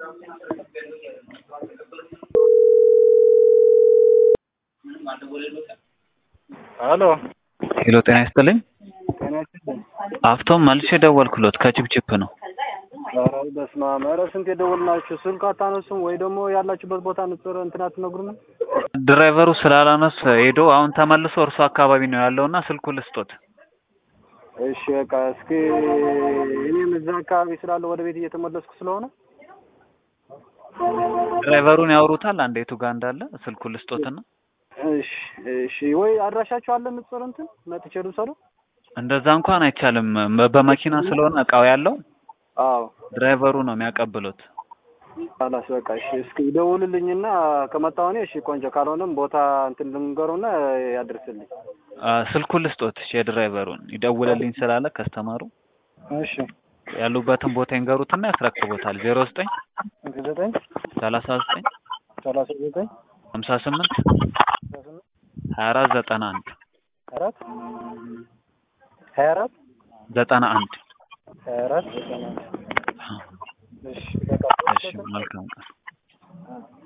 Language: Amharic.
ሄሎ ሄሎ ጤና ይስጥልኝ። ጤና ይስጥልኝ። አፍቶም መልሼ ደወልኩሎት ከችፕችፕ ነው። ኧረ በስመ አብ! ኧረ ስንት የደወልናችሁ ስልክ አታነሱም ወይ ደግሞ ያላችሁበት ቦታ ንጽር እንትን አትነግሩንም? ድራይቨሩ ስላላነስ ሄዶ አሁን ተመልሶ እርሱ አካባቢ ነው ያለውና ስልኩ ልስጦት። እሺ በቃ እስኪ እኔም እዛ አካባቢ ስላለው ወደ ቤት እየተመለስኩ ስለሆነ ድራይቨሩን ያወሩታል አንዴ የቱ ጋር እንዳለ ስልኩ ልስጦትና እሺ እሺ ወይ አድራሻችሁ አለ ንጽር እንትን መጥቼ ልውሰደው? እንደዛ እንኳን አይቻልም። በ- በመኪና ስለሆነ እቃው ያለው አዎ ድራይቨሩ ነው የሚያቀብሉት። አላስ በቃ እሺ እስኪ ደውልልኝና ከመጣሁ እኔ እሺ ቆንጆ ካልሆነም ቦታ እንትን ልንገሩና ያድርስልኝ። አ፣ ስልኩን ልስጦት እሺ፣ የድራይቨሩን ይደውልልኝ ስላለ ከስተማሩ እሺ ያሉበትን ቦታ ይንገሩትና ያስረክቦታል። ዜሮ ዘጠኝ ዘጠኝ ሰላሳ ዘጠኝ ሰላሳ ዘጠኝ ሀምሳ ስምንት አስራ ስምንት ሀያ አራት ዘጠና አንድ አራት ሀያ አራት ዘጠና አንድ ሀያ አራት ዘጠና አንድ እሺ በቃ እሺ መልካም ቀን